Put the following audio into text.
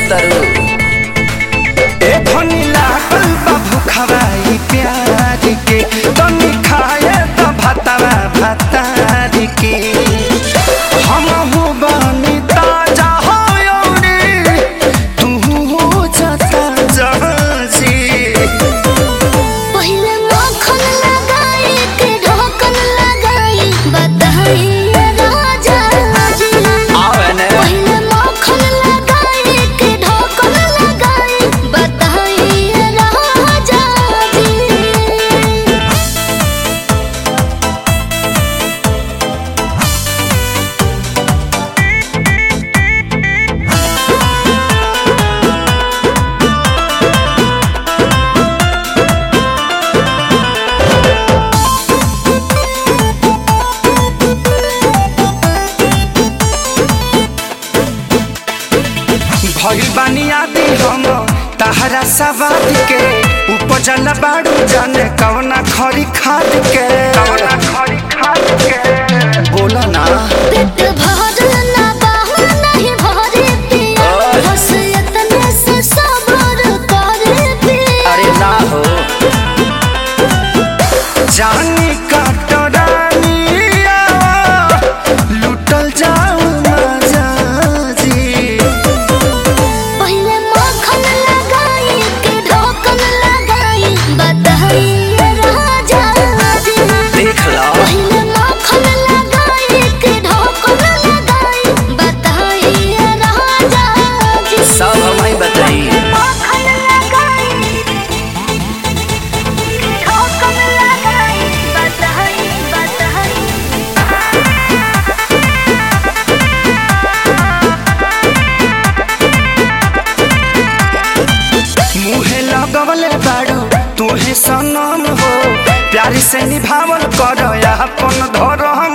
तरु ए धनी लागल बा भुखवाई प्यार के तनी खाए त भातवा भातार के हम हो बनी ताजा हो यौरी तू हो जाता जहाजी पहिले मक्खन लगाई के ढोकन लगाई बताई राजा जी आवे ने पहिले मक्खन लगाई के ढोकन लगाई बताई राजा जी भइल बानी आदि हम तहरा सवाद के उपजल बाड़ू जाने कवना खरी खाद के कवना खरी खाद के बोला ना पेट भरल ना बाहर नहीं भरे पिया ओए। बस इतने से सब्र करे पिया अरे ना हो जानी काटरानिया लुटल जाऊ मजा जी पहिले मक्खन लगाई के ढोकन लगाई बताई राजा जी देख लो पहिले मक्खन लगाई के ढोकन लगाई बताई राजा जी सब हमें बताई मक्खन लगाई के ढोकन लगाई बताई बताई मुहे लगवले बाड़ू तुहे सनम हो प्यारी से निभावल कर अपन धरम